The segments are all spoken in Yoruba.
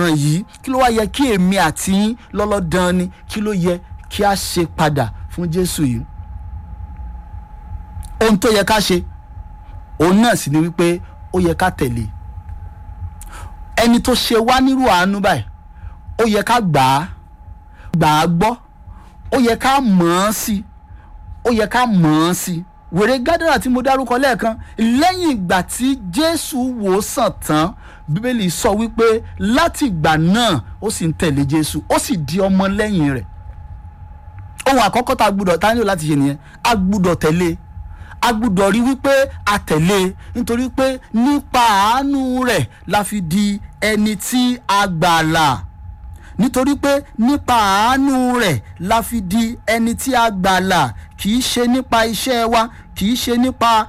ọ̀nà yìí kí ló wá yẹ kí èmi àti yín lọ́lọ́dàn ni kí ló yẹ kí a ṣe padà fún jésù yìí ohun tó yẹ ká ṣe òun náà sì ni wípé ó yẹ ká tẹ̀lé ẹni tó ṣe wá nírú àánú báyìí ó yẹ ká gbà á gbà á gbọ́ ó yẹ ká mọ̀ ọ́n sí ó yẹ ká mọ̀ ọ́n sí wèrè gádàrà tí mo dárúkọ lẹ́ẹ̀kan lẹ́yìn ìgbà tí jésù wò ó sàn tán bíbélì sọ wípé láti ìgbà náà ó sì ń tẹ̀lé jésù ó sì di ọmọ lẹ́yìn rẹ̀ ohun àkọ́kọ́ tá a gbúdọ̀ tá a nílò láti ṣe nìyẹn a gbúdọ̀ tẹ̀lé a gbúdọ̀ rí wípé a tẹ̀lé nítorí pé nípa àánú rẹ̀ la fi di ẹni tí a gbàlà nítorí pé nípa àánú rẹ̀ la fi di ẹni tí a gbàlà kì í ṣe nípa iṣẹ́ wa kì í ṣe nípa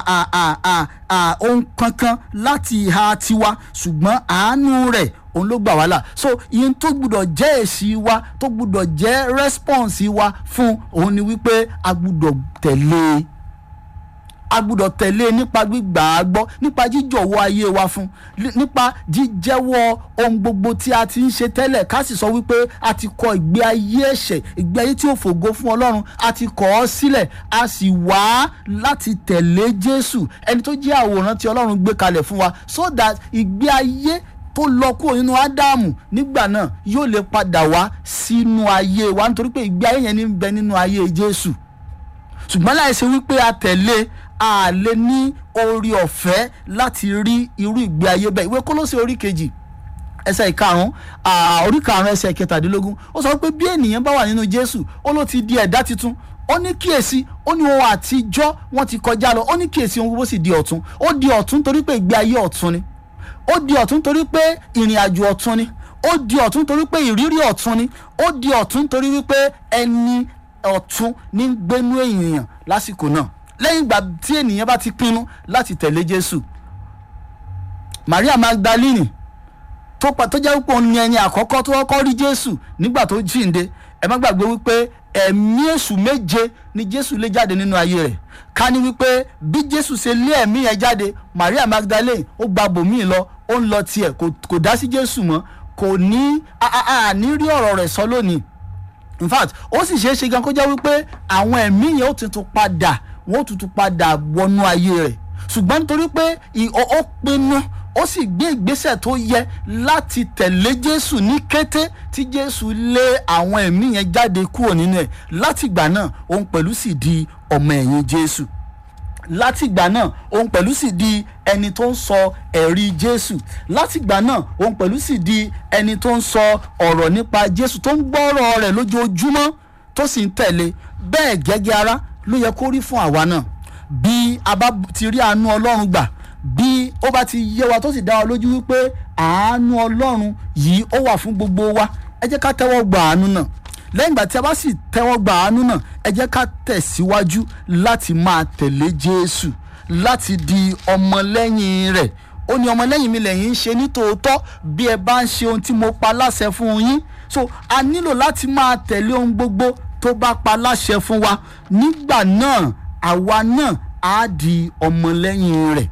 ohun kankan láti ìhà tiwa ṣùgbọ́n àánú rẹ̀ òun ló gbà wá là so ìyẹn tó gbúdọ̀ jẹ́ èsì wa tó gbúdọ̀ jẹ́ rẹ́spọ̀nsì wa fún òun ni wípé a gbúdọ̀ tẹ̀lé e a gbúdọ̀ tẹ̀lé nípa gbígbà á gbọ́ nípa jíjọ̀wọ́ ayé wa fún nípa jíjẹ́wọ́ ohun gbogbo tí a ti ń ṣe tẹ́lẹ̀ ká sì sọ wípé a ti kọ ìgbé ayé ẹ̀ṣẹ̀ ìgbé ayé tí ó fògo fún ọlọ́run a ti kọ̀ ọ́ sílẹ̀ a sì wá láti tẹ̀lé jésù ẹni tó jẹ́ àwòrán tí ọlọ́run gbé kalẹ̀ fún wa so that ìgbé ayé tó lọ kúrò nínú ádámù nígbà náà yóò lè padà wá sínú ayé wa nítorí pé ìgbé ayé yẹn ní bẹ nínú ayé jésù ṣùgbọ́n láìsí wípé a tẹ̀lé a lè ní orí ọ̀fẹ́ láti rí irú ìgbé ayé bẹ́ẹ̀ ìwé kólósè orí kejì ẹsẹ̀ ìkarùn orí karùn ẹsẹ̀ kẹtàdínlógún ó sọ pé bí ènìyàn bá wà nínú jésù ó ló ti di ẹ̀dá tuntun ó ní kíyèsí ó ní ohun àtijọ́ wọ́n ti kọjá lọ ó ní kíyèsí ohun gbogbo sì di ọ̀tun ó di ọ̀tun torí pé ìgbé ayé ọ̀tun ni ó di ọ̀tun torí pé ìrìn àjò ọ̀tun ni ó di ọ̀tun torí pé ìrírí ọ̀tun ni ó di ọ̀tun torí wípé ẹni ọ̀tun ní gbénú ènìyàn lásìkò náà lẹ́yìn ìgbà tí ènìyàn bá ti pinnu láti tẹ̀lé jésù maria magdalene tó pa tó jẹ́ wípé òun ni ẹni àkọ́kọ́ tó kọ́kọ́ rí jésù nígbà tó jíǹde ẹ má gbàgbé wípé ẹ̀mí èṣù méje ni jésù lé jáde nínú ayé rẹ̀ ká ní wípé bí jésù ṣe lé ẹ̀mí yẹn jáde maria magdalene ó gba bòmíì lọ ó ń lọ tiẹ̀ kò dá sí jésù mọ́ kò ní àní rí ọ̀rọ̀ rẹ̀ sọ lónìí in fact ó sì ṣeé ṣe gan kó jẹ́ wípé àwọn ẹ̀mí yẹn ó tuntun padà wọ́n ó tuntun padà wọnú ayé rẹ̀ ṣùgbọ́n nítorí pé ó pinnu ó sì gbé ìgbésẹ̀ tó yẹ láti tẹ̀lé jésù ní kété tí jésù lé àwọn ẹ̀mí yẹn jáde kúrò nínú ẹ̀ látìgbà náà òun pẹ̀lú sì di ọmọ ẹ̀yìn jésù látìgbà náà òun pẹ̀lú sì di ẹni tó ń sọ ẹ̀rí jésù látìgbà náà òun pẹ̀lú sì di ẹni tó ń sọ ọ̀rọ̀ nípa jésù tó ń gbọ́rọ̀ rẹ̀ lójoojúmọ́ tó sì ń tẹ̀lé bẹ́ẹ̀ gẹ́gẹ́ ara ló yẹ kó rí fún àwa náà bí a bá ti rí àánú ọlọ́run gbà bí ó bá ti yé wa tó sì dá wa lójú wípé àánú ọlọ́run yìí ó wà fún gbogbo wa ẹ jẹ́ ká tẹ́wọ́ gba àánú náà lẹ́yìn ìgbà tí a bá sì tẹ́wọ́ gba àánú náà ẹ jẹ́ ká tẹ̀síwájú láti máa tẹ̀lé jésù láti di ọmọlẹ́yìn rẹ̀ ó ní ọmọlẹ́yìn mi lẹ́yìn ń ṣe ní tòótọ́ bí ẹ bá ń ṣe ohun tí mo pa láṣẹ fún yín so a nílò láti máa tẹ̀lé ohun gbogbo tó bá pa láṣẹ fún wa nígbà náà àwa náà á di ọmọlẹ́yìn rẹ̀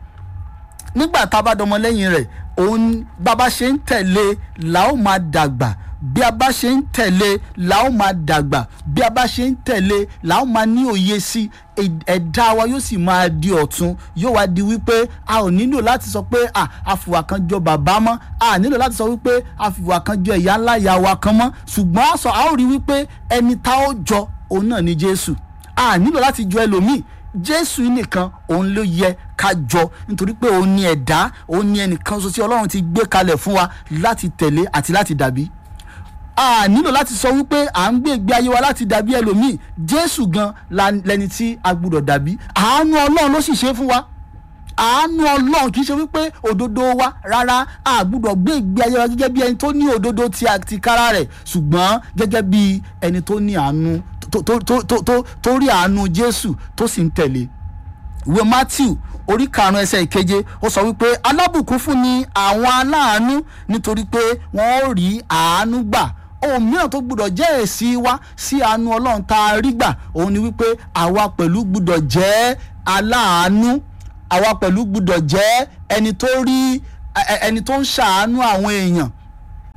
nígbà tá a bá dọmọlẹ́yìn rẹ̀ òun bàbá ṣe ń tẹ̀lé la ó máa dàgbà bí a bá ṣe ń tẹ̀lé la ó máa dàgbà bí a bá ṣe ń tẹ̀lé la ó máa ní òye sí ẹ̀dá wa yóò sì máa di ọ̀tun yóò wá di wípé a ò nílò láti sọ pé a àfìwà kan jọ bàbá mọ́ a nílò láti sọ wípé àfìwà kan jọ ìyá ńlá ìyá wa kan mọ́ ṣùgbọ́n a sọ a ó rí wípé ẹni tá ó jọ òun náà ni Jésù a nílò láti jọ ẹlòmíì jésù nìkan òun ló yẹ ká jọ nítorí pé òun ni ẹ̀dá òun ni ẹnìkan ṣoṣo tí ọlọ́run ti gbé kalẹ̀ fún wa láti tẹ̀lé àti láti dàbí a nílò láti sọ wípé à ń gbé ìgbé ayé wa láti dàbí ẹlòmíì jésù gan lẹni tí a gbúdọ̀ dàbí àánú ọlọ́run ló sì ṣe fún wa àánú ọlọ́run kì í ṣe wípé òdodo wa rárá a gbúdọ̀ gbé ìgbé ayé wa gẹ́gẹ́ bí ẹni tó ní òdodo ti àtìkára rẹ̀ ṣùgbọ́n gẹ́gẹ́ bí ẹni tó ní àánú tó rí àánú jésù tó sì ń tẹ̀lé ìwé matthew orí karùn-ún ẹsẹ̀ ìkeje ó sọ wípé alábùkún fún ni àwọn aláàánú nítorí pé wọ́n ó rí àánú gbà ohun mìíràn tó gbúdọ̀ jẹ́ èsì wa sí àánú ọlọ́run tá a rí gbà òun ni wípé àwa pẹ̀lú gbúdọ̀ jẹ́ aláàánú àwa pẹ̀lú gbúdọ̀ jẹ́ ẹni tó rí ẹni tó ń ṣàánú àwọn èèyàn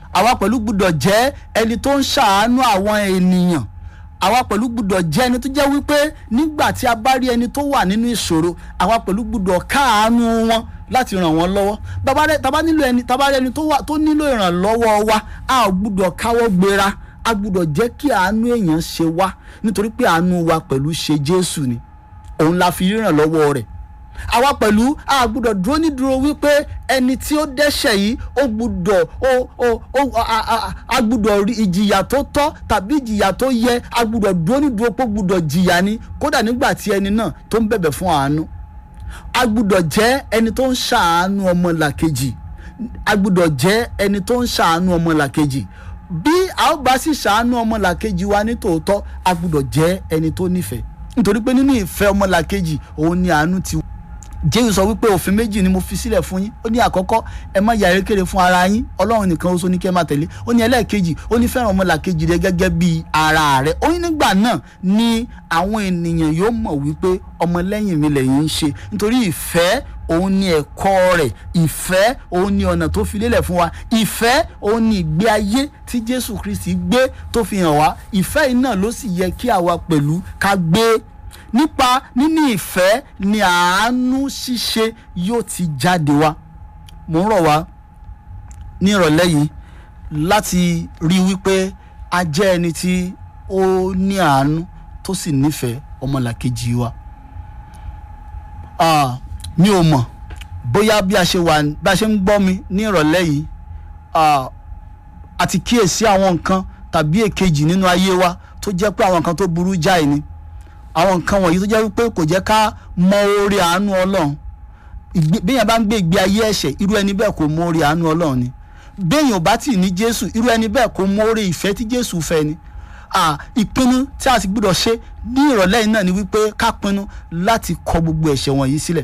àwa pẹ̀lú gbúdọ̀ jẹ́ ẹni tó ń ṣàánú àwọn ènìyàn àwa pẹ̀lú gbúdọ̀ jẹ́ ẹni tó jẹ́ wípé nígbà tí a bá rí ẹni tó wà nínú ìṣòro àwa pẹ̀lú gbúdọ̀ káàánú wọn láti ràn wọ́n lọ́wọ́ bàbá rẹ tàbá nílò ẹni tàbá rẹ ẹni tó wà tó nílò ìrànlọ́wọ́ wa a ò gbúdọ̀ káwọ́ gbéra a gbúdọ̀ jẹ́ kí àánú èèyàn ṣe wá nítorí pé àánú wa pẹ̀lú ṣe Jésù ni òun la fi ríràn lọ́wọ́ rẹ̀ àwa pẹ̀lú a gbúdọ̀ dúró ní dúró wípé ẹni tí ó dẹ́ṣẹ̀ yìí ó gbúdọ̀ ó ó ó a- a- a gbúdọ̀ rí ìjìyà tó tọ́ tàbí ìjìyà tó yẹ a gbúdọ̀ dúró ní dúró pé ó gbúdọ̀ jìyà ni kódà nígbà tí ẹni náà tó ń bẹ̀bẹ̀ fún àánú a gbúdọ̀ jẹ́ ẹni tó ń ṣàánú ọmọlàkejì a gbúdọ̀ jẹ́ ẹni tó ń ṣàánú ọmọlàkejì bí a ó bá sì ṣàánú ọmọlàkejì wa ní tòótọ́ a gbúdọ̀ jẹ́ ẹni tó nífẹ̀ẹ́ nítorí pé nínú ìfẹ́ ọmọlàkejì òun ni àánú ti jésù sọ wípé òfin méjì ni mo fi sílẹ̀ fún yín ó ní àkọ́kọ́ ẹ má ya erékèrè fún ara yín ọlọ́run nìkan oṣù ní kẹ́ máa tẹ̀lé ó ní ẹlẹ́ẹ̀kejì ó ní fẹ́ràn ọmọlàkejì rẹ gẹ́gẹ́ bí ara rẹ ó ní nígbà náà ni àwọn ènìyàn yóò mọ̀ wípé ọmọlẹ́yìn mi lẹ́yìn ń ṣe nítorí ìfẹ́ òun ni ẹ̀kọ́ rẹ̀ ìfẹ́ òun ni ọ̀nà tó fi lélẹ̀ fún wa ìfẹ́ òun ni ìgbé ayé tí jésù kristi gbé tó fi hàn wá ìfẹ́ yìí náà ló sì yẹ kí àwa pẹ̀lú ká gbé nípa níní ìfẹ́ ni àánú ṣíṣe yóò ti jáde wá mo ń rọ̀ wá ní ìrọ̀lẹ́ yìí láti rí i wípé a jẹ́ ẹni tí ó ní àánú tó sì nífẹ̀ẹ́ ọmọlàkejì wa Ah, mi ò mọ̀ bóyá bí a ṣe wà bí a ṣe ń gbọ́ mi ní ìrọ̀lẹ́ yìí ah, a ti kíyèsí àwọn nǹkan tàbí èkejì nínú ayé wa tó jẹ́ pé àwọn nǹkan tó burú jáì ni àwọn nǹkan wọ̀nyí tó jẹ́ wípé kò jẹ́ ká mọ oore àánú ọlọ́run ìgbé- béèyàn bá ń gbé ìgbé ayé ẹ̀ṣẹ̀ irú ẹni bẹ́ẹ̀ kò mọ oore àánú ọlọ́run ni béèyàn ò bá tì ní jésù irú ẹni bẹ́ẹ̀ kò mọ oore ìfẹ́ tí jésù fẹ́ ni Ah, ìpinnu tí a sì gbọ́dọ̀ ṣe ní ìrọ̀lẹ́ yìí náà ni wípé ká pinnu láti kọ gbogbo ẹ̀ṣẹ̀ wọ̀nyí sílẹ̀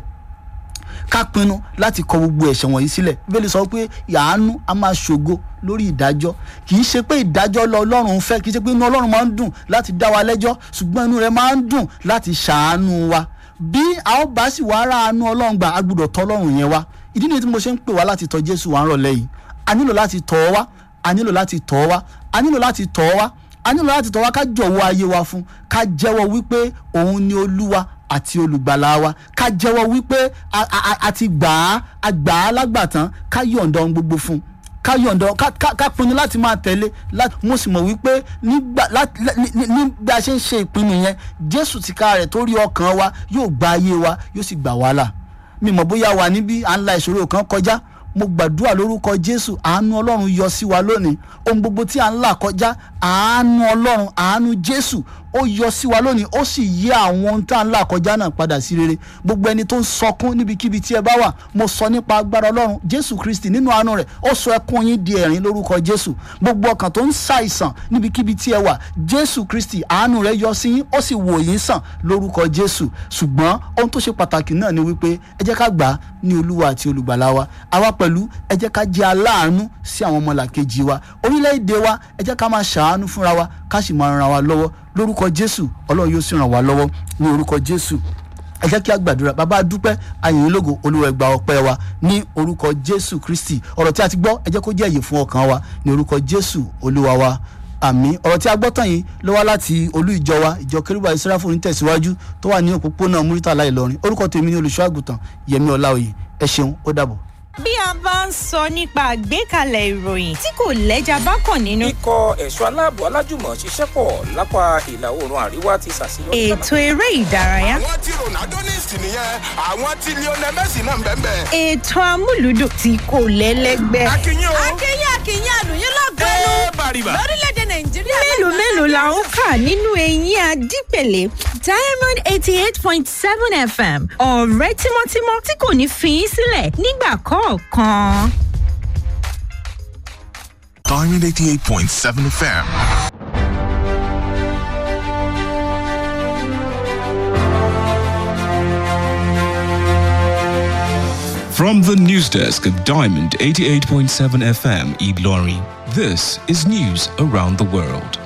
ká pinnu láti kọ gbogbo ẹ̀ṣẹ̀ wọ̀nyí sílẹ̀ bíbélì sọ pé àánú a máa ṣògo lórí ìdájọ́ kì í ṣe pé ìdájọ́ lọ ọlọ́run fẹ́ kì í ṣe pé inú ọlọ́run máa ń dùn láti dá wa lẹ́jọ́ ṣùgbọ́n inú rẹ̀ máa ń dùn láti ṣàánú wa bí a ó bá sì wá ra àánú ọlọ́run gbà á gbọ́dọ̀ tọ̀ ọlọ́run yẹn wá ìdí nìyí tí mo ṣe ń pè wá láti tọ̀ jésù wá ń rọ̀lẹ́ yìí a nílò láti tọ̀ ọ́ wá a nílò láti tọ̀ ọ́ wá a nílò láti tọ̀ ọ́ wá a nílò láti tọ̀ wá ká jọ̀wọ́ ayé wa fún ká jẹ́wọ́ wípé òun ni olúwa àti olùgbàlà wa ká jẹ́wọ́ wípé a- a a- a ti gbà á a gbà á lágbàtán ká yọ̀ǹda ohun gbogbo fún un ká yọ̀ǹda ká ká- ká pinnu láti máa tẹ̀lé láti mo sì mọ̀ wípé nígbà láti ní ní- ní bí a ṣe ń ṣe ìpinnu yẹn jésù tìka rẹ̀ tó rí ọkàn wa yóò gba ayé wa yóò sì gbà wá là mi mọ̀ bóyá wà níbí à ń la ìṣòro kan kọjá mo gbàdúrà lórúkọ jésù àánú ọlọ́run yọ sí wa lónìí ohun gbogbo tí à ń là kọjá àánú ọlọ́run àánú jésù ó yọ sí wa lónìí ó sì yí àwọn ohun tá à ń là kọjá náà padà sí rere gbogbo ẹni tó ń sọkún níbikíbi tí ẹ bá wà mo sọ nípa agbára ọlọ́run jésù kristi nínú àánú rẹ̀ ó sọ ẹkún yín di ẹ̀rín lórúkọ jésù gbogbo ọkàn tó ń ṣàìsàn níbikíbi tí ẹ wà jésù kristi àánú rẹ̀ yọ sí yín ó sì wò yín sàn lórúkọ jésù ṣùgbọ́n ohun tó ṣe pàtàkì náà ni wípé ẹ jẹ́ ká gbà á ní olúwa àti olùgbàlà wa àwa pẹ̀lú ẹ jẹ́ ká jẹ́ aláàánú sí àwọn ọmọlàkejì wa orílẹ̀-èdè wa ẹ jẹ́ ká máa ṣàánú fúnra wa ká sì máa ran wa lọ́wọ́ lórúkọ jésù ọlọ́run yóò sì ràn wá lọ́wọ́ ní orúkọ jésù ẹ jẹ́ kí a gbàdúrà bàbá dúpẹ́ ayìn lógo olúwa ẹgbà ọpẹ́ wa ní orúkọ jésù kristi ọ̀rọ̀ tí a ti gbọ́ ẹ jẹ́ kó jẹ́ èyí fún ọkàn wa ní orúkọ jésù olúwa wa àmín ọ̀rọ̀ tí a gbọ́ tán yìí ló wá láti olú ìjọ wa ìjọ kérúbà ìsírafò ní tẹ̀síwájú tó wà ní òpópónà muritala ìlọrin orúkọ tèmi ní olùṣọ́ àgùntàn yẹmi ọláòyè ẹ ṣeun ó dàbọ̀. bí a bá ń sọ nípa àgbékalẹ̀ ìròyìn tí kò lẹ́jà bá kàn nínú. ikọ̀ ẹ̀ṣọ́ aláàbò alájùmọ̀ ṣiṣẹ́ pọ̀ lápá ìlà oòrùn àríwá ti ṣàṣeyọrí. ètò eré ìdárayá. àwọn tí ronaldo ní ìsìn nìyẹn àwọn tí lionel messi náà ń bẹ́ẹ̀ bẹ́ẹ̀. ètò amúlùdùn tí kò lẹ́lẹ́gbẹ́. akínyìn o akínyìn akínyìn àlùyìn lọ́gọ́nù ẹ bàrìbà. lórílẹ̀‐èdè nàìjíríà. mélòó mélòó la ó kà nínú eyín adípèlé diamond eighty eight point seven fm ọ̀rẹ́ tímọ́tímọ́ tí kò ní fi í sílẹ̀ nígbà kọ̀ọ̀kan. Diamond 88.7 FM. From the news desk of Diamond 88.7 FM, Eid Lorry, this is news around the world.